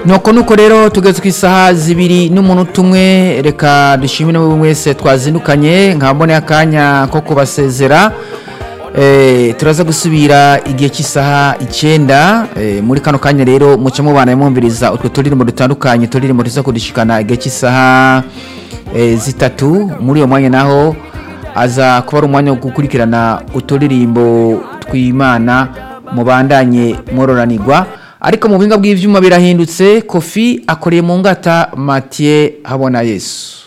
nuko nuko rero tugeze ku isaha zibiri n'umunota umwe reka dushimire buri wese twazindukanye nkabone akanya ko kubasezera Eh, turaza gusubira igihe cy'isaha icyenda eh, muri kano kanya rero muce mubana mwumviriza utwo turirimbo dutandukanye turirimbo tuza kudushikana igihe cy'isaha eh, zitatu muri uwo mwanya naho aza kuba ari umwanya wo gukurikirana uturirimbo tw'imana mubandanye mwororanirwa ariko mu buhinga bw'ivyuma birahindutse kofi akoreye mu ngata Mathieu habona yesu